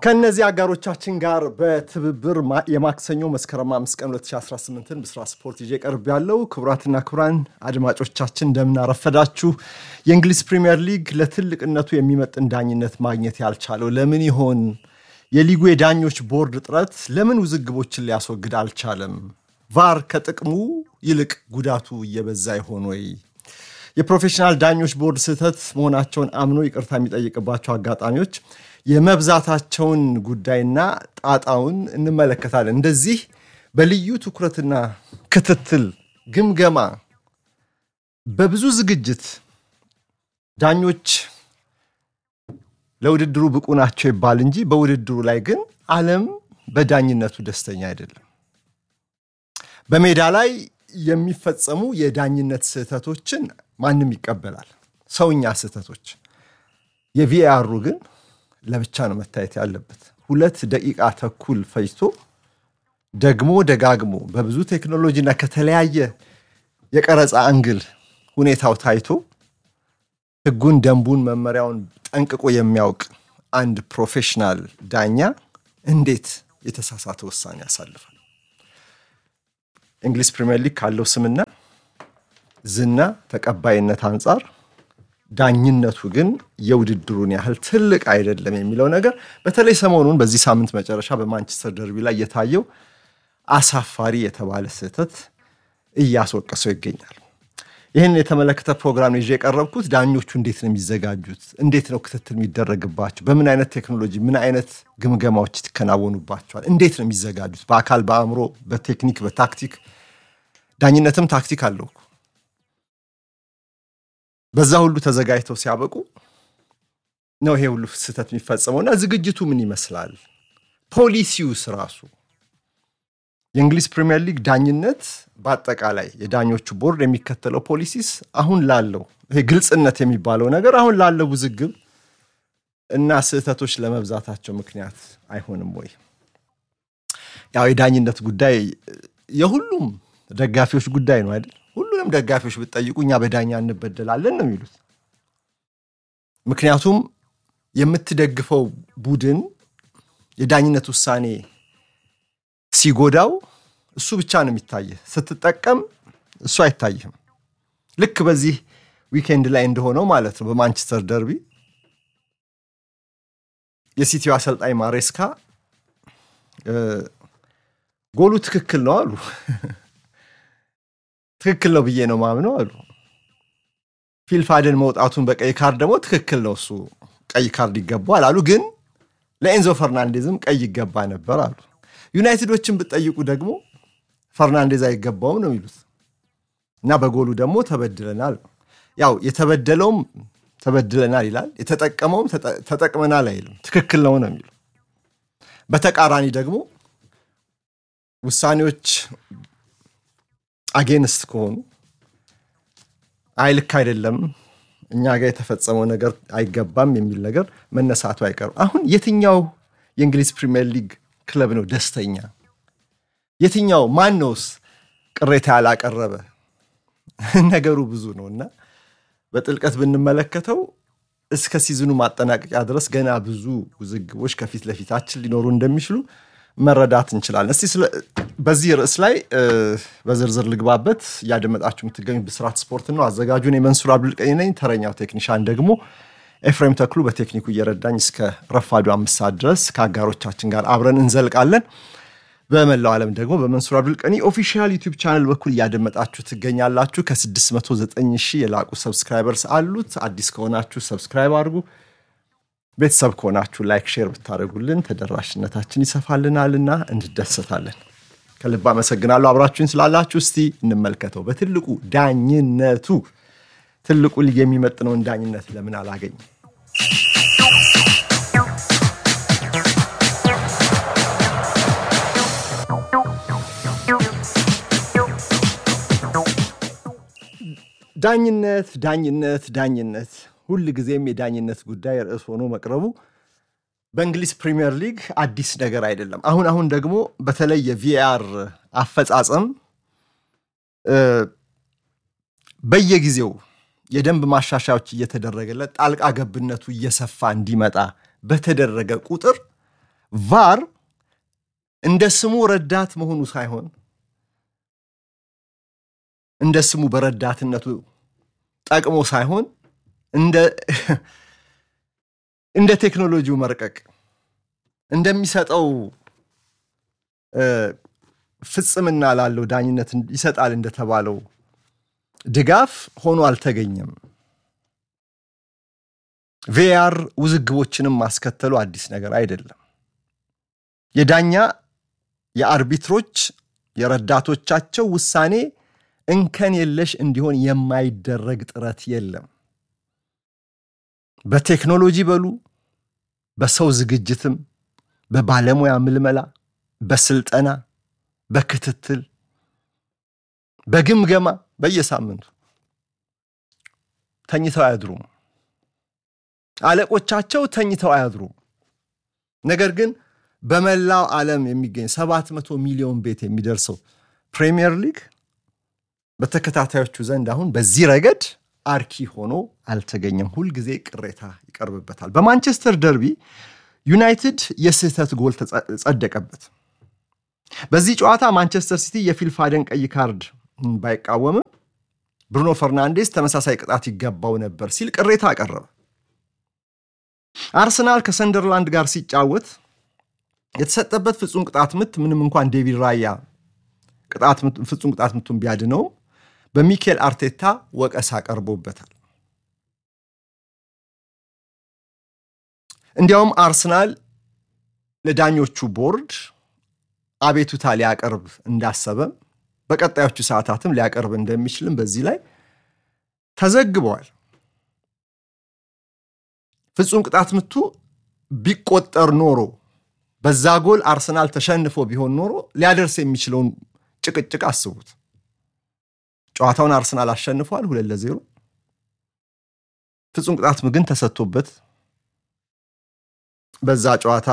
ከእነዚህ አጋሮቻችን ጋር በትብብር የማክሰኞ መስከረም አምስት ቀን 2018ን ብስራት ስፖርት ይዤ ቀርብ ያለው ክቡራትና ክቡራን አድማጮቻችን እንደምናረፈዳችሁ። የእንግሊዝ ፕሪምየር ሊግ ለትልቅነቱ የሚመጥን ዳኝነት ማግኘት ያልቻለው ለምን ይሆን? የሊጉ የዳኞች ቦርድ ጥረት ለምን ውዝግቦችን ሊያስወግድ አልቻለም? ቫር ከጥቅሙ ይልቅ ጉዳቱ እየበዛ ይሆን ወይ? የፕሮፌሽናል ዳኞች ቦርድ ስህተት መሆናቸውን አምኖ ይቅርታ የሚጠይቅባቸው አጋጣሚዎች የመብዛታቸውን ጉዳይና ጣጣውን እንመለከታለን። እንደዚህ በልዩ ትኩረትና ክትትል፣ ግምገማ፣ በብዙ ዝግጅት ዳኞች ለውድድሩ ብቁ ናቸው ይባል እንጂ በውድድሩ ላይ ግን ዓለም በዳኝነቱ ደስተኛ አይደለም። በሜዳ ላይ የሚፈጸሙ የዳኝነት ስህተቶችን ማንም ይቀበላል፣ ሰውኛ ስህተቶች። የቪአሩ ግን ለብቻ ነው መታየት ያለበት። ሁለት ደቂቃ ተኩል ፈጅቶ ደግሞ ደጋግሞ በብዙ ቴክኖሎጂና ከተለያየ የቀረጻ አንግል ሁኔታው ታይቶ ሕጉን፣ ደንቡን፣ መመሪያውን ጠንቅቆ የሚያውቅ አንድ ፕሮፌሽናል ዳኛ እንዴት የተሳሳተ ውሳኔ ያሳልፋል? እንግሊዝ ፕሪምየር ሊግ ካለው ስምና ዝና ተቀባይነት አንጻር ዳኝነቱ ግን የውድድሩን ያህል ትልቅ አይደለም የሚለው ነገር በተለይ ሰሞኑን በዚህ ሳምንት መጨረሻ በማንቸስተር ደርቢ ላይ የታየው አሳፋሪ የተባለ ስህተት እያስወቀሰው ይገኛል። ይህን የተመለከተ ፕሮግራም ይዤ የቀረብኩት ዳኞቹ እንዴት ነው የሚዘጋጁት? እንዴት ነው ክትትል የሚደረግባቸው? በምን አይነት ቴክኖሎጂ፣ ምን አይነት ግምገማዎች ይከናወኑባቸዋል? እንዴት ነው የሚዘጋጁት? በአካል በአእምሮ፣ በቴክኒክ፣ በታክቲክ ዳኝነትም ታክቲክ አለው እኮ በዛ ሁሉ ተዘጋጅተው ሲያበቁ ነው ይሄ ሁሉ ስህተት የሚፈጸመው። እና ዝግጅቱ ምን ይመስላል? ፖሊሲውስ ራሱ የእንግሊዝ ፕሪምየር ሊግ ዳኝነት በአጠቃላይ የዳኞቹ ቦርድ የሚከተለው ፖሊሲስ አሁን ላለው ይሄ ግልጽነት የሚባለው ነገር አሁን ላለው ውዝግብ እና ስህተቶች ለመብዛታቸው ምክንያት አይሆንም ወይ? ያው የዳኝነት ጉዳይ የሁሉም ደጋፊዎች ጉዳይ ነው አይደል? ሁሉንም ደጋፊዎች ብትጠይቁ እኛ በዳኛ እንበደላለን ነው የሚሉት። ምክንያቱም የምትደግፈው ቡድን የዳኝነት ውሳኔ ሲጎዳው እሱ ብቻ ነው የሚታየህ፣ ስትጠቀም እሱ አይታይህም። ልክ በዚህ ዊኬንድ ላይ እንደሆነው ማለት ነው። በማንቸስተር ደርቢ የሲቲው አሰልጣኝ ማሬስካ ጎሉ ትክክል ነው አሉ ትክክል ነው ብዬ ነው ማምነው አሉ። ፊልፋደን መውጣቱን በቀይ ካርድ ደግሞ ትክክል ነው እሱ ቀይ ካርድ ይገባዋል አሉ። ግን ለኤንዞ ፈርናንዴዝም ቀይ ይገባ ነበር አሉ። ዩናይትዶችን ብትጠይቁ ደግሞ ፈርናንዴዝ አይገባውም ነው የሚሉት እና በጎሉ ደግሞ ተበድለናል። ያው የተበደለውም ተበድለናል ይላል፣ የተጠቀመውም ተጠቅመናል አይልም። ትክክል ነው ነው የሚሉ በተቃራኒ ደግሞ ውሳኔዎች አጌንስት ከሆኑ አይ ልክ አይደለም እኛ ጋር የተፈጸመው ነገር አይገባም የሚል ነገር መነሳቱ አይቀርም። አሁን የትኛው የእንግሊዝ ፕሪምየር ሊግ ክለብ ነው ደስተኛ? የትኛው ማን ነውስ ቅሬታ ያላቀረበ? ነገሩ ብዙ ነው እና በጥልቀት ብንመለከተው እስከ ሲዝኑ ማጠናቀቂያ ድረስ ገና ብዙ ውዝግቦች ከፊት ለፊታችን ሊኖሩ እንደሚችሉ መረዳት እንችላለን። እስቲ በዚህ ርዕስ ላይ በዝርዝር ልግባበት። እያደመጣችሁ የምትገኙ ብስራት ስፖርት ነው። አዘጋጁን የመንሱር አብዱልቀኒ ነኝ። ተረኛው ቴክኒሻን ደግሞ ኤፍሬም ተክሉ በቴክኒኩ እየረዳኝ እስከ ረፋዱ አምስት ሰዓት ድረስ ከአጋሮቻችን ጋር አብረን እንዘልቃለን። በመላው ዓለም ደግሞ በመንሱር አብዱልቀኒ ኦፊሻል ዩቲዩብ ቻናል በኩል እያደመጣችሁ ትገኛላችሁ። ከ609 ሺህ የላቁ ሰብስክራይበርስ አሉት። አዲስ ከሆናችሁ ሰብስክራይብ አድርጉ። ቤተሰብ ከሆናችሁ ላይክ፣ ሼር ብታደርጉልን ተደራሽነታችን ይሰፋልናልና እንደሰታለን። ከልብ አመሰግናለሁ አብራችሁን ስላላችሁ። እስቲ እንመልከተው በትልቁ ዳኝነቱ ትልቁ ሊግ የሚመጥነውን ዳኝነት ለምን አላገኝም? ዳኝነት ዳኝነት ዳኝነት ሁል ጊዜም የዳኝነት ጉዳይ ርዕስ ሆኖ መቅረቡ በእንግሊዝ ፕሪምየር ሊግ አዲስ ነገር አይደለም። አሁን አሁን ደግሞ በተለይ የቪአር አፈጻጸም በየጊዜው የደንብ ማሻሻያዎች እየተደረገለት ጣልቃ ገብነቱ እየሰፋ እንዲመጣ በተደረገ ቁጥር ቫር እንደ ስሙ ረዳት መሆኑ ሳይሆን እንደ ስሙ በረዳትነቱ ጠቅሞ ሳይሆን እንደ ቴክኖሎጂው መርቀቅ እንደሚሰጠው ፍጽምና ላለው ዳኝነት ይሰጣል እንደተባለው ድጋፍ ሆኖ አልተገኘም። ቪአር ውዝግቦችንም ማስከተሉ አዲስ ነገር አይደለም። የዳኛ የአርቢትሮች የረዳቶቻቸው ውሳኔ እንከን የለሽ እንዲሆን የማይደረግ ጥረት የለም። በቴክኖሎጂ በሉ በሰው ዝግጅትም፣ በባለሙያ ምልመላ፣ በስልጠና፣ በክትትል፣ በግምገማ በየሳምንቱ ተኝተው አያድሩም። አለቆቻቸው ተኝተው አያድሩም። ነገር ግን በመላው ዓለም የሚገኝ 700 ሚሊዮን ቤት የሚደርሰው ፕሪሚየር ሊግ በተከታታዮቹ ዘንድ አሁን በዚህ ረገድ አርኪ ሆኖ አልተገኘም። ሁልጊዜ ቅሬታ ይቀርብበታል። በማንቸስተር ደርቢ ዩናይትድ የስህተት ጎል ጸደቀበት። በዚህ ጨዋታ ማንቸስተር ሲቲ የፊልፋደን ቀይ ካርድ ባይቃወምም ብሩኖ ፈርናንዴስ ተመሳሳይ ቅጣት ይገባው ነበር ሲል ቅሬታ አቀረበ። አርሰናል ከሰንደርላንድ ጋር ሲጫወት የተሰጠበት ፍጹም ቅጣት ምት ምንም እንኳን ዴቪድ ራያ ፍጹም ቅጣት ምቱን ቢያድነው በሚኬል አርቴታ ወቀሳ ቀርቦበታል። እንዲያውም አርሰናል ለዳኞቹ ቦርድ አቤቱታ ሊያቀርብ እንዳሰበም በቀጣዮቹ ሰዓታትም ሊያቀርብ እንደሚችልም በዚህ ላይ ተዘግበዋል። ፍጹም ቅጣት ምቱ ቢቆጠር ኖሮ በዛ ጎል አርሰናል ተሸንፎ ቢሆን ኖሮ ሊያደርስ የሚችለውን ጭቅጭቅ አስቡት። ጨዋታውን አርሰናል አሸንፏል ሁለት ለዜሮ። ፍጹም ቅጣት ግን ተሰጥቶበት በዛ ጨዋታ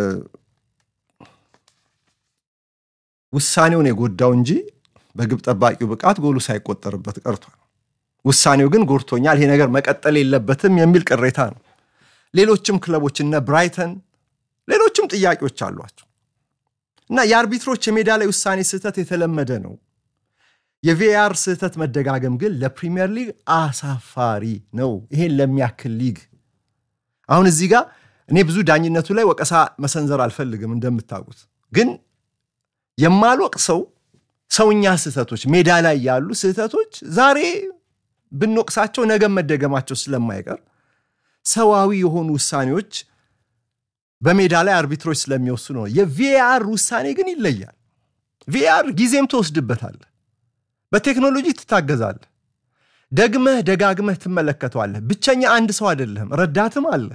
ውሳኔውን የጎዳው እንጂ በግብ ጠባቂው ብቃት ጎሉ ሳይቆጠርበት ቀርቷል። ውሳኔው ግን ጎድቶኛል፣ ይሄ ነገር መቀጠል የለበትም የሚል ቅሬታ ነው። ሌሎችም ክለቦች እነ ብራይተን ሌሎችም ጥያቄዎች አሏቸው እና የአርቢትሮች የሜዳ ላይ ውሳኔ ስህተት የተለመደ ነው። የቪአር ስህተት መደጋገም ግን ለፕሪሚየር ሊግ አሳፋሪ ነው። ይሄን ለሚያክል ሊግ አሁን እዚህ ጋር እኔ ብዙ ዳኝነቱ ላይ ወቀሳ መሰንዘር አልፈልግም። እንደምታውቁት ግን የማልወቅ ሰው ሰውኛ ስህተቶች ሜዳ ላይ ያሉ ስህተቶች ዛሬ ብንወቅሳቸው ነገ መደገማቸው ስለማይቀር ሰዋዊ የሆኑ ውሳኔዎች በሜዳ ላይ አርቢትሮች ስለሚወስኑ ነው። የቪአር ውሳኔ ግን ይለያል። ቪአር ጊዜም ትወስድበታለህ፣ በቴክኖሎጂ ትታገዛለህ፣ ደግመህ ደጋግመህ ትመለከተዋለህ። ብቸኛ አንድ ሰው አይደለህም፣ ረዳትም አለ።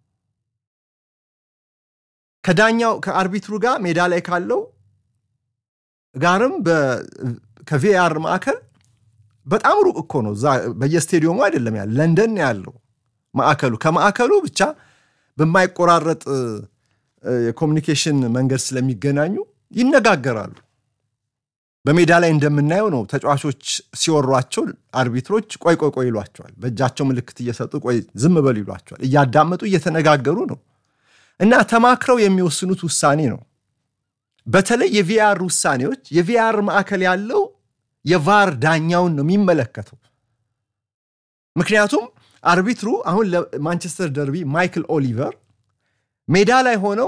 ከዳኛው ከአርቢትሩ ጋር ሜዳ ላይ ካለው ጋርም ከቪአር ማዕከል በጣም ሩቅ እኮ ነው። በየስቴዲየሙ አይደለም ያለ ለንደን ያለው ማዕከሉ ከማዕከሉ ብቻ በማይቆራረጥ የኮሚኒኬሽን መንገድ ስለሚገናኙ ይነጋገራሉ። በሜዳ ላይ እንደምናየው ነው። ተጫዋቾች ሲወሯቸው አርቢትሮች ቆይ ቆይ ቆይ ይሏቸዋል። በእጃቸው ምልክት እየሰጡ ቆይ ዝም በሉ ይሏቸዋል። እያዳመጡ እየተነጋገሩ ነው እና ተማክረው የሚወስኑት ውሳኔ ነው። በተለይ የቪአር ውሳኔዎች የቪአር ማዕከል ያለው የቫር ዳኛውን ነው የሚመለከተው። ምክንያቱም አርቢትሩ አሁን ለማንቸስተር ደርቢ ማይክል ኦሊቨር ሜዳ ላይ ሆነው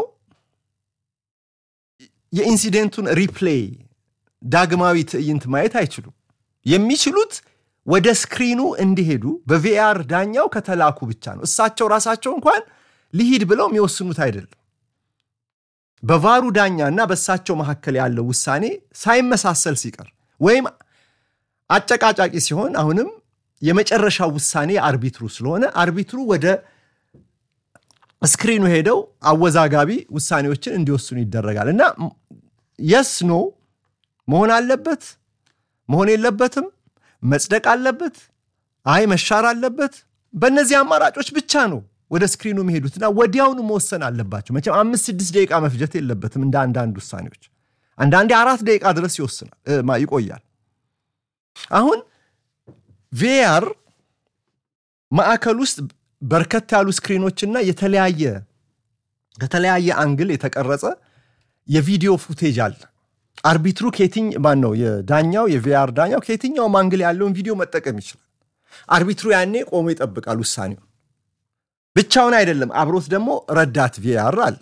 የኢንሲደንቱን ሪፕሌይ ዳግማዊ ትዕይንት ማየት አይችሉም። የሚችሉት ወደ ስክሪኑ እንዲሄዱ በቪአር ዳኛው ከተላኩ ብቻ ነው። እሳቸው ራሳቸው እንኳን ሊሂድ ብለው የሚወስኑት አይደለም። በቫሩ ዳኛ እና በእሳቸው መካከል ያለው ውሳኔ ሳይመሳሰል ሲቀር ወይም አጨቃጫቂ ሲሆን አሁንም የመጨረሻው ውሳኔ አርቢትሩ ስለሆነ አርቢትሩ ወደ ስክሪኑ ሄደው አወዛጋቢ ውሳኔዎችን እንዲወስኑ ይደረጋል እና የስ ኖ መሆን አለበት መሆን የለበትም መጽደቅ አለበት አይ መሻር አለበት በእነዚህ አማራጮች ብቻ ነው ወደ ስክሪኑ የሚሄዱትና ወዲያውኑ መወሰን አለባቸው መቼም አምስት ስድስት ደቂቃ መፍጀት የለበትም እንደ አንዳንድ ውሳኔዎች አንዳንዴ አራት ደቂቃ ድረስ ይወስናል ይቆያል አሁን ቪአር ማዕከል ውስጥ በርከት ያሉ ስክሪኖችና የተለያየ ከተለያየ አንግል የተቀረጸ የቪዲዮ ፉቴጅ አለ። አርቢትሩ ከየትኝ ማን ነው የዳኛው የቪአር ዳኛው ከየትኛውም አንግል ያለውን ቪዲዮ መጠቀም ይችላል። አርቢትሩ ያኔ ቆሞ ይጠብቃል ውሳኔው። ብቻውን አይደለም፣ አብሮት ደግሞ ረዳት ቪአር አለ።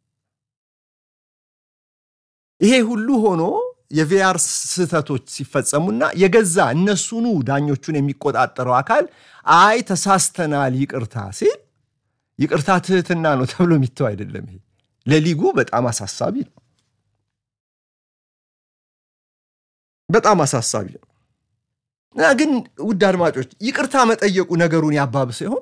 ይሄ ሁሉ ሆኖ የቪአር ስህተቶች ሲፈጸሙና የገዛ እነሱኑ ዳኞቹን የሚቆጣጠረው አካል አይ ተሳስተናል ይቅርታ ሲል ይቅርታ ትህትና ነው ተብሎ የሚተው አይደለም። ይሄ ለሊጉ በጣም አሳሳቢ ነው። በጣም አሳሳቢ ነው እና ግን ውድ አድማጮች ይቅርታ መጠየቁ ነገሩን ያባብሰ ይሆን?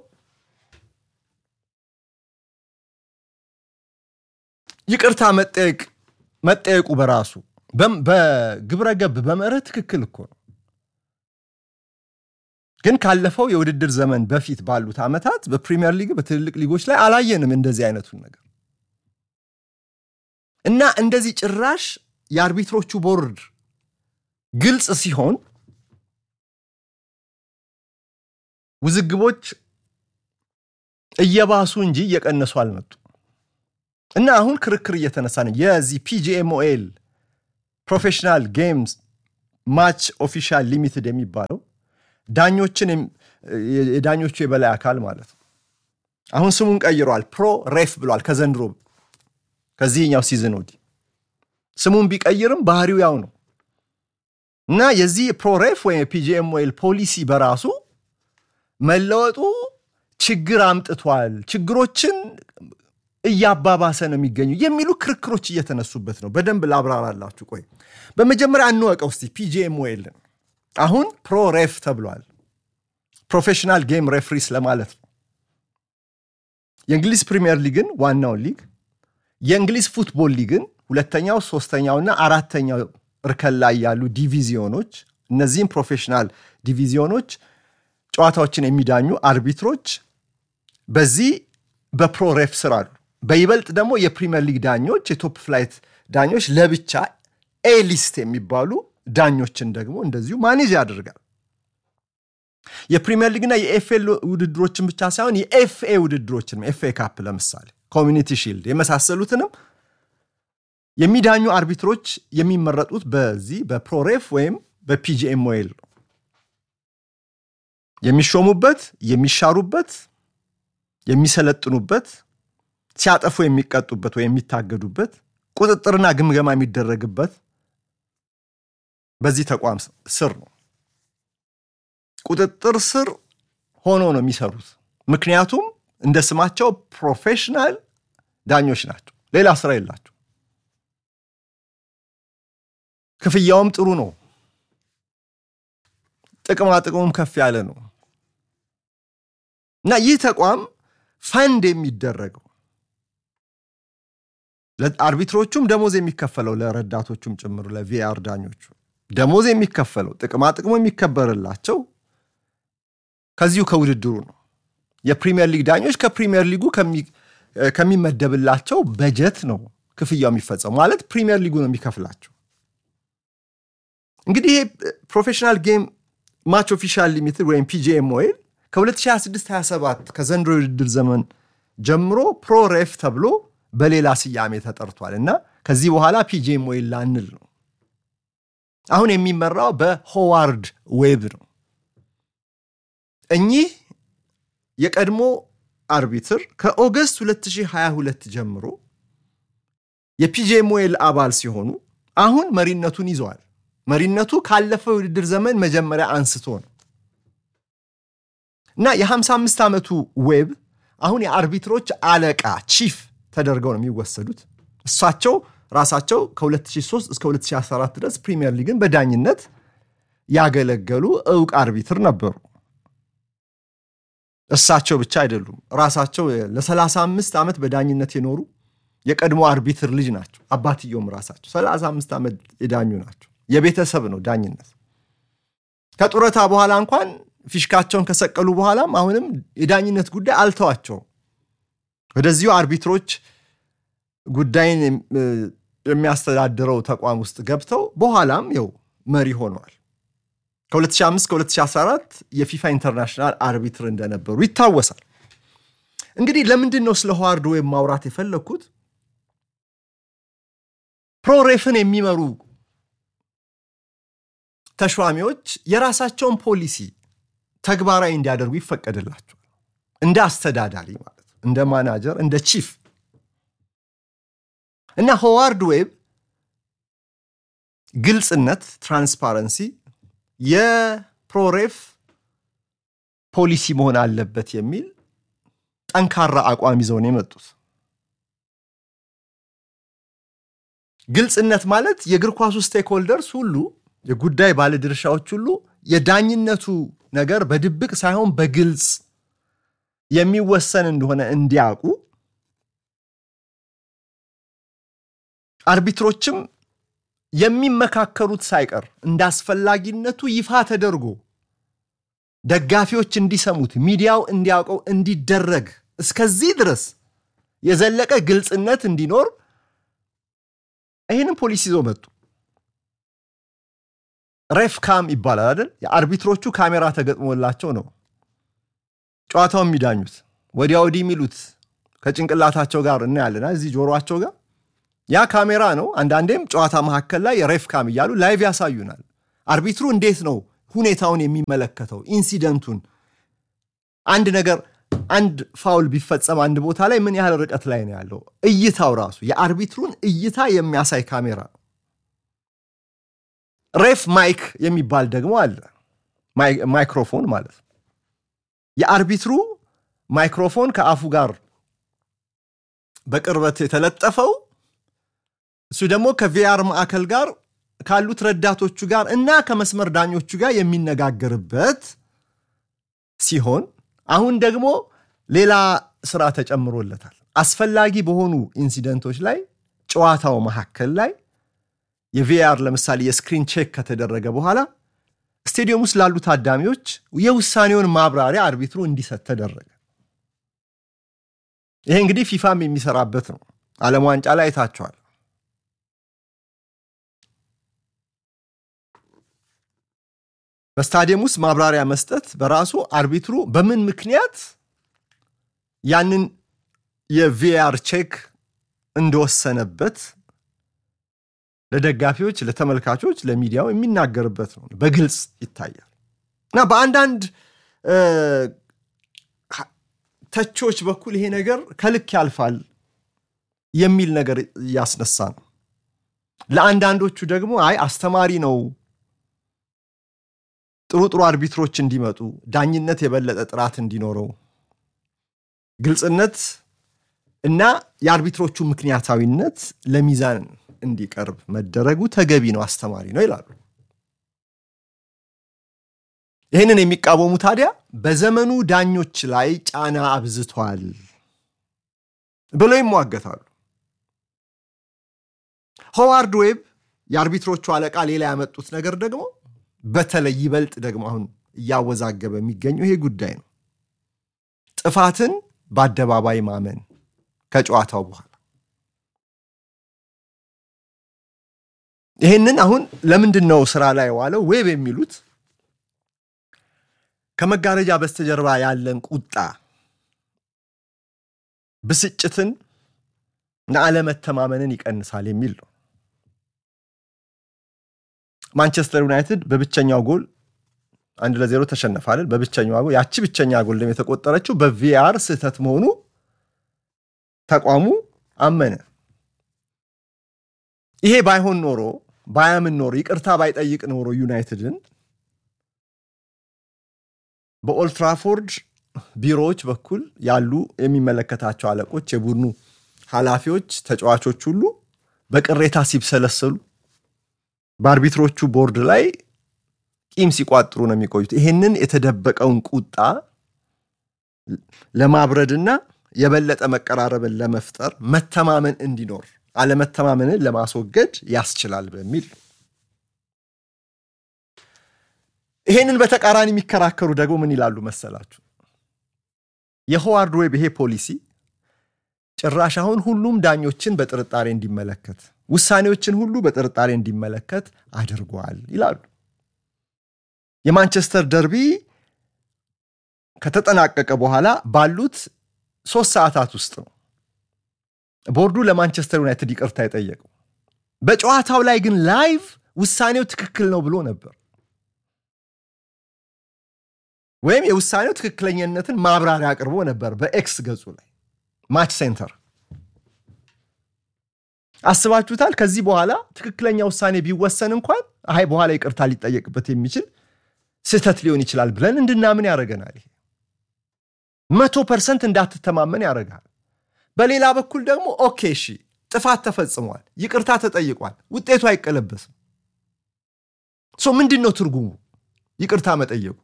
ይቅርታ መጠየቅ መጠየቁ በራሱ በግብረ ገብ በመርህ ትክክል እኮ ነው። ግን ካለፈው የውድድር ዘመን በፊት ባሉት ዓመታት በፕሪሚየር ሊግ በትልልቅ ሊጎች ላይ አላየንም እንደዚህ አይነቱን ነገር እና እንደዚህ ጭራሽ የአርቢትሮቹ ቦርድ ግልጽ ሲሆን ውዝግቦች እየባሱ እንጂ እየቀነሱ አልመጡ እና አሁን ክርክር እየተነሳ ነው። የዚህ ፒጂኤምኦኤል ፕሮፌሽናል ጌምስ ማች ኦፊሻል ሊሚትድ የሚባለው ዳኞችን የዳኞቹ የበላይ አካል ማለት ነው። አሁን ስሙን ቀይረዋል። ፕሮ ሬፍ ብሏል። ከዘንድሮ ከዚህኛው ሲዝን ወዲህ ስሙን ቢቀይርም ባህሪው ያው ነው እና የዚህ ፕሮ ሬፍ ወይም የፒጂኤምኦኤል ፖሊሲ በራሱ መለወጡ ችግር አምጥቷል፣ ችግሮችን እያባባሰ ነው የሚገኙ የሚሉ ክርክሮች እየተነሱበት ነው። በደንብ ላብራራላችሁ። ቆይ በመጀመሪያ እንወቀው እስቲ ፒጂኤምኦኤልን አሁን ፕሮ ሬፍ ተብሏል። ፕሮፌሽናል ጌም ሬፍሪስ ለማለት ነው። የእንግሊዝ ፕሪሚየር ሊግን ዋናውን ሊግ፣ የእንግሊዝ ፉትቦል ሊግን ሁለተኛው፣ ሶስተኛውና አራተኛው እርከን ላይ ያሉ ዲቪዚዮኖች፣ እነዚህም ፕሮፌሽናል ዲቪዚዮኖች ጨዋታዎችን የሚዳኙ አርቢትሮች በዚህ በፕሮ ሬፍ ስር አሉ። በይበልጥ ደግሞ የፕሪሚየር ሊግ ዳኞች የቶፕ ፍላይት ዳኞች ለብቻ ኤ ሊስት የሚባሉ ዳኞችን ደግሞ እንደዚሁ ማኔጅ ያደርጋል። የፕሪሚየር ሊግና የኤፍኤ ውድድሮችን ብቻ ሳይሆን የኤፍኤ ውድድሮችንም ኤፍኤ ካፕ ለምሳሌ ኮሚኒቲ ሺልድ የመሳሰሉትንም የሚዳኙ አርቢትሮች የሚመረጡት በዚህ በፕሮሬፍ ወይም በፒጂኤምኦኤል ነው። የሚሾሙበት፣ የሚሻሩበት፣ የሚሰለጥኑበት፣ ሲያጠፉ የሚቀጡበት ወይም የሚታገዱበት፣ ቁጥጥርና ግምገማ የሚደረግበት በዚህ ተቋም ስር ነው። ቁጥጥር ስር ሆኖ ነው የሚሰሩት። ምክንያቱም እንደ ስማቸው ፕሮፌሽናል ዳኞች ናቸው። ሌላ ስራ የላቸው። ክፍያውም ጥሩ ነው። ጥቅማ ጥቅሙም ከፍ ያለ ነው እና ይህ ተቋም ፈንድ የሚደረገው አርቢትሮቹም ደሞዝ የሚከፈለው ለረዳቶቹም ጭምር ለቪአር ዳኞቹ ደሞዝ የሚከፈለው ጥቅማ ጥቅሙ የሚከበርላቸው ከዚሁ ከውድድሩ ነው። የፕሪሚየር ሊግ ዳኞች ከፕሪሚየር ሊጉ ከሚመደብላቸው በጀት ነው ክፍያው የሚፈጸሙ ማለት ፕሪሚየር ሊጉ ነው የሚከፍላቸው። እንግዲህ ይሄ ፕሮፌሽናል ጌም ማች ኦፊሻል ሊሚትድ ወይም ፒጂኤምኦኤል ከ2026/27 ከዘንድሮ የውድድር ዘመን ጀምሮ ፕሮሬፍ ተብሎ በሌላ ስያሜ ተጠርቷል እና ከዚህ በኋላ ፒጂኤምኦኤል ላንል ነው። አሁን የሚመራው በሆዋርድ ዌብ ነው። እኚህ የቀድሞ አርቢትር ከኦገስት 2022 ጀምሮ የፒጂኤምኦኤል አባል ሲሆኑ አሁን መሪነቱን ይዘዋል። መሪነቱ ካለፈው የውድድር ዘመን መጀመሪያ አንስቶ ነው እና የ55 ዓመቱ ዌብ አሁን የአርቢትሮች አለቃ ቺፍ ተደርገው ነው የሚወሰዱት። እሳቸው ራሳቸው ከ2003 እስከ 2014 ድረስ ፕሪሚየር ሊግን በዳኝነት ያገለገሉ እውቅ አርቢትር ነበሩ። እሳቸው ብቻ አይደሉም። ራሳቸው ለ35 ዓመት በዳኝነት የኖሩ የቀድሞ አርቢትር ልጅ ናቸው። አባትየውም ራሳቸው 35 ዓመት የዳኙ ናቸው። የቤተሰብ ነው ዳኝነት። ከጡረታ በኋላ እንኳን ፊሽካቸውን ከሰቀሉ በኋላም አሁንም የዳኝነት ጉዳይ አልተዋቸውም። ወደዚሁ አርቢትሮች ጉዳይን የሚያስተዳድረው ተቋም ውስጥ ገብተው በኋላም ው መሪ ሆነዋል። ከ2005 ከ2014 የፊፋ ኢንተርናሽናል አርቢትር እንደነበሩ ይታወሳል። እንግዲህ ለምንድን ነው ስለ ሆዋርድ ዌብ ማውራት የፈለግኩት? ፕሮሬፍን የሚመሩ ተሿሚዎች የራሳቸውን ፖሊሲ ተግባራዊ እንዲያደርጉ ይፈቀድላቸዋል። እንደ አስተዳዳሪ ማለት ነው፣ እንደ ማናጀር፣ እንደ ቺፍ እና ሆዋርድ ዌብ ግልጽነት፣ ትራንስፓረንሲ የፕሮሬፍ ፖሊሲ መሆን አለበት የሚል ጠንካራ አቋም ይዘው ነው የመጡት። ግልጽነት ማለት የእግር ኳሱ ስቴክሆልደርስ ሁሉ የጉዳይ ባለድርሻዎች ሁሉ የዳኝነቱ ነገር በድብቅ ሳይሆን በግልጽ የሚወሰን እንደሆነ እንዲያውቁ፣ አርቢትሮችም የሚመካከሩት ሳይቀር እንደ አስፈላጊነቱ ይፋ ተደርጎ ደጋፊዎች እንዲሰሙት ሚዲያው እንዲያውቀው እንዲደረግ እስከዚህ ድረስ የዘለቀ ግልጽነት እንዲኖር ይህንን ፖሊሲ ይዘው መጡ። ሬፍ ካም ይባላል አይደል? የአርቢትሮቹ ካሜራ ተገጥሞላቸው ነው ጨዋታው የሚዳኙት። ወዲያ ወዲህ የሚሉት ከጭንቅላታቸው ጋር እናያለን፣ እዚህ ጆሮቸው ጋር ያ ካሜራ ነው። አንዳንዴም ጨዋታ መካከል ላይ የሬፍ ካም እያሉ ላይቭ ያሳዩናል። አርቢትሩ እንዴት ነው ሁኔታውን የሚመለከተው ኢንሲደንቱን፣ አንድ ነገር አንድ ፋውል ቢፈጸም አንድ ቦታ ላይ ምን ያህል ርቀት ላይ ነው ያለው፣ እይታው ራሱ የአርቢትሩን እይታ የሚያሳይ ካሜራ ነው። ሬፍ ማይክ የሚባል ደግሞ አለ፣ ማይክሮፎን ማለት ነው። የአርቢትሩ ማይክሮፎን ከአፉ ጋር በቅርበት የተለጠፈው እሱ ደግሞ ከቪአር ማዕከል ጋር ካሉት ረዳቶቹ ጋር እና ከመስመር ዳኞቹ ጋር የሚነጋገርበት ሲሆን አሁን ደግሞ ሌላ ስራ ተጨምሮለታል። አስፈላጊ በሆኑ ኢንሲደንቶች ላይ ጨዋታው መካከል ላይ የቪአር ለምሳሌ የስክሪን ቼክ ከተደረገ በኋላ ስቴዲየም ውስጥ ላሉ ታዳሚዎች የውሳኔውን ማብራሪያ አርቢትሩ እንዲሰጥ ተደረገ። ይሄ እንግዲህ ፊፋም የሚሰራበት ነው። ዓለም ዋንጫ ላይ አይታቸዋል። በስታዲየም ውስጥ ማብራሪያ መስጠት በራሱ አርቢትሩ በምን ምክንያት ያንን የቪአር ቼክ እንደወሰነበት ለደጋፊዎች፣ ለተመልካቾች፣ ለሚዲያው የሚናገርበት ነው። በግልጽ ይታያል እና በአንዳንድ ተቾች በኩል ይሄ ነገር ከልክ ያልፋል የሚል ነገር እያስነሳ ነው። ለአንዳንዶቹ ደግሞ አይ አስተማሪ ነው ጥሩ ጥሩ አርቢትሮች እንዲመጡ ዳኝነት የበለጠ ጥራት እንዲኖረው ግልጽነት እና የአርቢትሮቹ ምክንያታዊነት ለሚዛን እንዲቀርብ መደረጉ ተገቢ ነው፣ አስተማሪ ነው ይላሉ። ይህንን የሚቃወሙ ታዲያ በዘመኑ ዳኞች ላይ ጫና አብዝቷል ብለው ይሟገታሉ። ሆዋርድ ዌብ የአርቢትሮቹ አለቃ ሌላ ያመጡት ነገር ደግሞ በተለይ ይበልጥ ደግሞ አሁን እያወዛገበ የሚገኘው ይሄ ጉዳይ ነው። ጥፋትን በአደባባይ ማመን ከጨዋታው በኋላ ይህንን አሁን ለምንድን ነው ስራ ላይ ዋለው ዌብ የሚሉት ከመጋረጃ በስተጀርባ ያለን ቁጣ፣ ብስጭትን እና አለመተማመንን ይቀንሳል የሚል ነው። ማንቸስተር ዩናይትድ በብቸኛው ጎል አንድ ለዜሮ ተሸነፋለን። በብቸኛዋ ጎል ያቺ ብቸኛ ጎል ደግሞ የተቆጠረችው በቪአር ስህተት መሆኑ ተቋሙ አመነ። ይሄ ባይሆን ኖሮ ባያምን ኖሮ ይቅርታ ባይጠይቅ ኖሮ ዩናይትድን በኦልትራፎርድ ቢሮዎች በኩል ያሉ የሚመለከታቸው አለቆች፣ የቡድኑ ኃላፊዎች፣ ተጫዋቾች ሁሉ በቅሬታ ሲብሰለሰሉ በአርቢትሮቹ ቦርድ ላይ ቂም ሲቋጥሩ ነው የሚቆዩት። ይህንን የተደበቀውን ቁጣ ለማብረድና የበለጠ መቀራረብን ለመፍጠር መተማመን እንዲኖር አለመተማመንን ለማስወገድ ያስችላል በሚል ይሄንን በተቃራኒ የሚከራከሩ ደግሞ ምን ይላሉ መሰላችሁ? የሆዋርድ ዌብ ይሄ ፖሊሲ ጭራሽ አሁን ሁሉም ዳኞችን በጥርጣሬ እንዲመለከት ውሳኔዎችን ሁሉ በጥርጣሬ እንዲመለከት አድርጓል ይላሉ። የማንቸስተር ደርቢ ከተጠናቀቀ በኋላ ባሉት ሶስት ሰዓታት ውስጥ ነው ቦርዱ ለማንቸስተር ዩናይትድ ይቅርታ የጠየቀው። በጨዋታው ላይ ግን ላይቭ ውሳኔው ትክክል ነው ብሎ ነበር፣ ወይም የውሳኔው ትክክለኛነትን ማብራሪያ አቅርቦ ነበር በኤክስ ገጹ ላይ ማች ሴንተር። አስባችሁታል? ከዚህ በኋላ ትክክለኛ ውሳኔ ቢወሰን እንኳን አይ በኋላ ይቅርታ ሊጠየቅበት የሚችል ስህተት ሊሆን ይችላል ብለን እንድናምን ያደርገናል። ይሄ መቶ ፐርሰንት እንዳትተማመን ያደርጋል። በሌላ በኩል ደግሞ ኦኬ እሺ ጥፋት ተፈጽሟል፣ ይቅርታ ተጠይቋል፣ ውጤቱ አይቀለበስም። ሶ ምንድን ነው ትርጉሙ? ይቅርታ መጠየቁ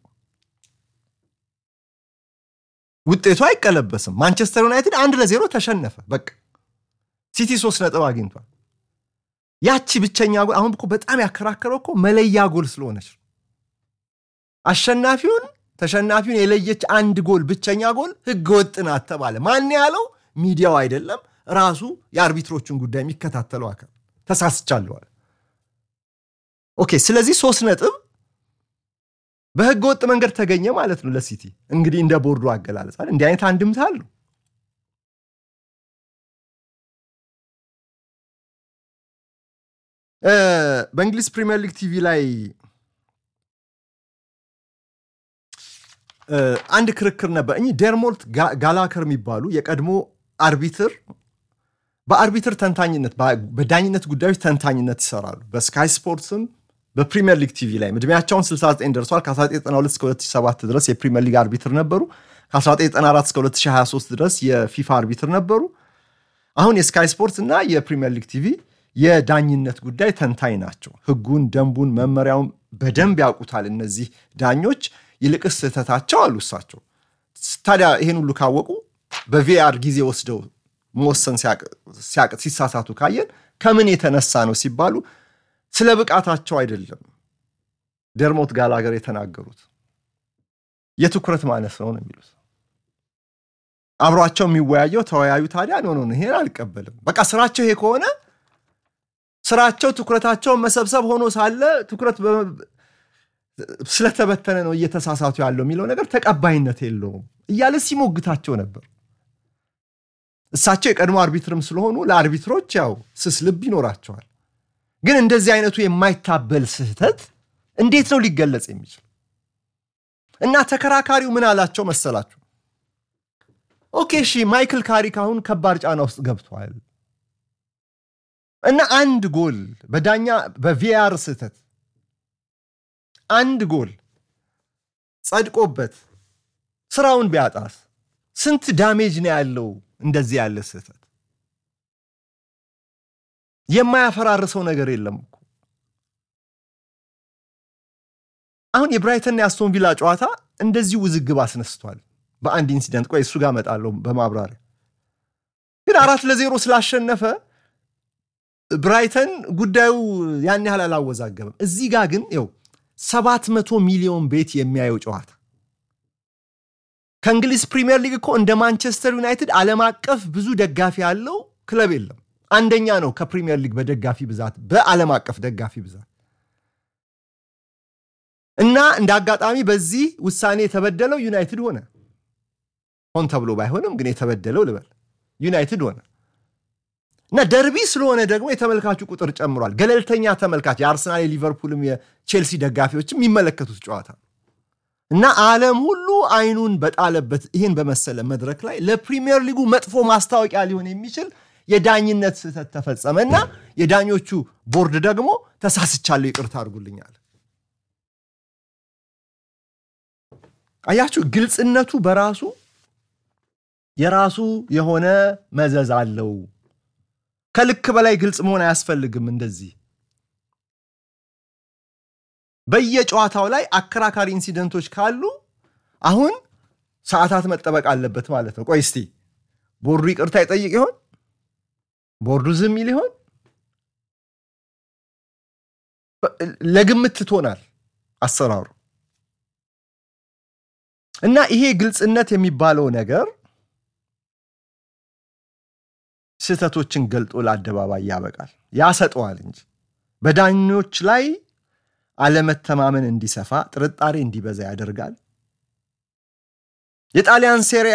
ውጤቱ አይቀለበስም። ማንቸስተር ዩናይትድ አንድ ለዜሮ ተሸነፈ። በቃ ሲቲ ሶስት ነጥብ አግኝቷል። ያቺ ብቸኛ ጎል አሁን እኮ በጣም ያከራከረው እኮ መለያ ጎል ስለሆነች አሸናፊውን ተሸናፊውን የለየች አንድ ጎል ብቸኛ ጎል ህገ ወጥ ናት ተባለ። ማን ያለው? ሚዲያው አይደለም ራሱ የአርቢትሮቹን ጉዳይ የሚከታተለው አካል ተሳስቻለዋል። ኦኬ ስለዚህ ሶስት ነጥብ በህገ ወጥ መንገድ ተገኘ ማለት ነው ለሲቲ። እንግዲህ እንደ ቦርዱ አገላለጽ እንዲህ አይነት አንድምታ አለው። በእንግሊዝ ፕሪምየር ሊግ ቲቪ ላይ አንድ ክርክር ነበር። እኚህ ዴርሞልት ጋላከር የሚባሉ የቀድሞ አርቢትር በአርቢትር ተንታኝነት በዳኝነት ጉዳዮች ተንታኝነት ይሰራሉ። በስካይ ስፖርትስም በፕሪሚየር ሊግ ቲቪ ላይ ዕድሜያቸውን 69 ደርሷል። ከ1992 እስከ 2007 ድረስ የፕሪሚየር ሊግ አርቢትር ነበሩ። ከ1994 እስከ 2023 ድረስ የፊፋ አርቢትር ነበሩ። አሁን የስካይ ስፖርት እና የፕሪሚየር ሊግ ቲቪ የዳኝነት ጉዳይ ተንታኝ ናቸው። ህጉን፣ ደንቡን፣ መመሪያውን በደንብ ያውቁታል እነዚህ ዳኞች። ይልቅስ ስህተታቸው አሉ እሳቸው። ታዲያ ይሄን ሁሉ ካወቁ በቪአር ጊዜ ወስደው መወሰን ሲያቅት ሲሳሳቱ ካየን ከምን የተነሳ ነው ሲባሉ ስለ ብቃታቸው አይደለም ደርሞት ጋላገር የተናገሩት የትኩረት ማነስ ነው ነው የሚሉት። አብሯቸው የሚወያየው ተወያዩ። ታዲያ ኖ ኖ ይሄን አልቀበልም። በቃ ስራቸው ይሄ ከሆነ ስራቸው ትኩረታቸውን መሰብሰብ ሆኖ ሳለ ትኩረት ስለተበተነ ነው እየተሳሳቱ ያለው የሚለው ነገር ተቀባይነት የለውም እያለ ሲሞግታቸው ነበር። እሳቸው የቀድሞ አርቢትርም ስለሆኑ ለአርቢትሮች ያው ስስ ልብ ይኖራቸዋል። ግን እንደዚህ አይነቱ የማይታበል ስህተት እንዴት ነው ሊገለጽ የሚችል? እና ተከራካሪው ምን አላቸው መሰላችሁ? ኦኬ እሺ ማይክል ካሪክ አሁን ከባድ ጫና ውስጥ ገብቷል እና አንድ ጎል በዳኛ በቪአር ስህተት አንድ ጎል ጸድቆበት ስራውን ቢያጣስ ስንት ዳሜጅ ነው ያለው? እንደዚህ ያለ ስህተት የማያፈራርሰው ነገር የለም እኮ። አሁን የብራይተንና የአስቶን ቪላ ጨዋታ እንደዚሁ ውዝግብ አስነስቷል በአንድ ኢንሲደንት። ቆይ እሱ ጋር እመጣለሁ በማብራሪያ ግን አራት ለዜሮ ስላሸነፈ ብራይተን ጉዳዩ ያን ያህል አላወዛገብም። እዚህ ጋር ግን ው ሰባት መቶ ሚሊዮን ቤት የሚያየው ጨዋታ ከእንግሊዝ ፕሪምየር ሊግ እኮ እንደ ማንቸስተር ዩናይትድ ዓለም አቀፍ ብዙ ደጋፊ ያለው ክለብ የለም። አንደኛ ነው ከፕሪምየር ሊግ በደጋፊ ብዛት፣ በዓለም አቀፍ ደጋፊ ብዛት እና እንደ አጋጣሚ በዚህ ውሳኔ የተበደለው ዩናይትድ ሆነ። ሆን ተብሎ ባይሆንም ግን የተበደለው ልበል ዩናይትድ ሆነ እና ደርቢ ስለሆነ ደግሞ የተመልካቹ ቁጥር ጨምሯል። ገለልተኛ ተመልካች የአርሰናል የሊቨርፑልም የቼልሲ ደጋፊዎችም የሚመለከቱት ጨዋታ እና ዓለም ሁሉ አይኑን በጣለበት ይህን በመሰለ መድረክ ላይ ለፕሪሚየር ሊጉ መጥፎ ማስታወቂያ ሊሆን የሚችል የዳኝነት ስህተት ተፈጸመ እና የዳኞቹ ቦርድ ደግሞ ተሳስቻለሁ ይቅርታ አድርጉልኛል። አያችሁ፣ ግልጽነቱ በራሱ የራሱ የሆነ መዘዝ አለው። ከልክ በላይ ግልጽ መሆን አያስፈልግም። እንደዚህ በየጨዋታው ላይ አከራካሪ ኢንሲደንቶች ካሉ አሁን ሰዓታት መጠበቅ አለበት ማለት ነው። ቆይ እስቲ ቦርዱ ይቅርታ ይጠይቅ ይሆን? ቦርዱ ዝም ይል ይሆን? ለግምት ትቶናል አሰራሩ እና ይሄ ግልጽነት የሚባለው ነገር ስህተቶችን ገልጦ ለአደባባይ ያበቃል፣ ያሰጠዋል እንጂ በዳኞች ላይ አለመተማመን እንዲሰፋ፣ ጥርጣሬ እንዲበዛ ያደርጋል። የጣሊያን ሴሪ